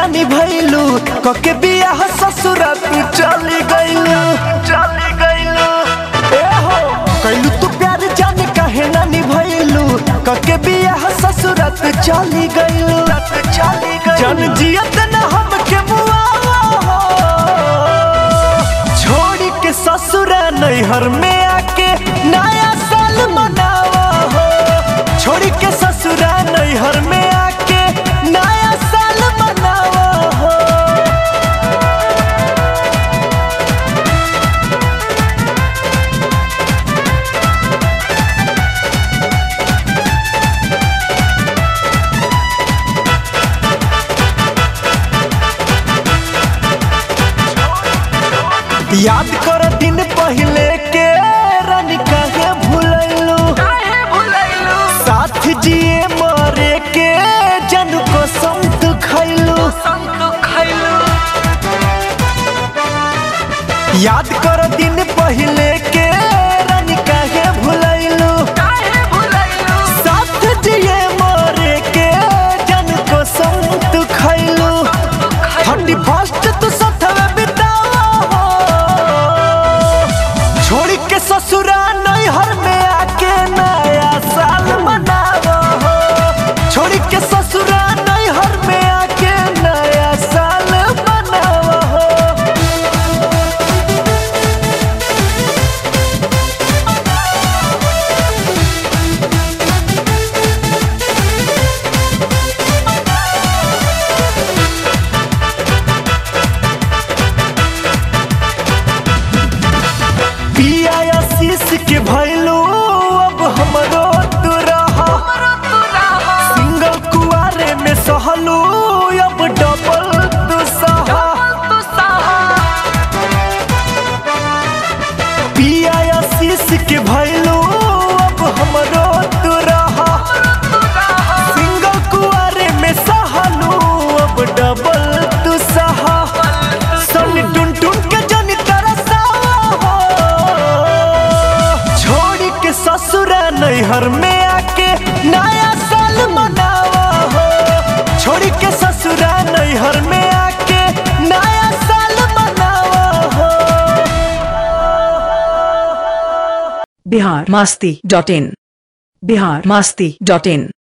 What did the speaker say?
नानी भैलू कके बियाह ससुरा तू चली गइलू चली गइलू ए हो कैलू तू प्यार जाने काहे नानी भैलू कके बियाह ससुरा तू चली गइलू चली गइलू जन जियत न हमके मुआवा हो छोड़ी के ससुरा नैहर में आके नया साल मनावा हो छोड़ी के ससुरा नैहर में आके नया साल मनावा हो याद कर दिन पहले के रानी काहे भूलैलू साथ जिए मरे के जन कसम तू खैलू याद कर दिन पहले के रानी काहे भूलैलू साथ जिए मरे के जन कसम तू खैलू थर्टी फर्स्ट तू सथवे बितावा हो छोड़ के ससुरा नैहर में आके नया साल मनावा हो छोड़ के ससुरा नैहर में आके नया साल मनावा हो पिया आशीष के भैलू अब हमरो तू रहा सिंगल कुआरे में सहलू अब डबल तू सहा पिया आशीष के भैलू अब हमरो तू रहा सिंगल कुआरे में सहलू अब डबल तू सहा सन टुन टुन के जनी तरसावा हो छोड़ के ससुरा नैहर में आके नया साल मनावा हो छोड़ के ससुरा नैहर में आके नया साल मनावा हो Bihar Masti dot in Bihar Masti dot in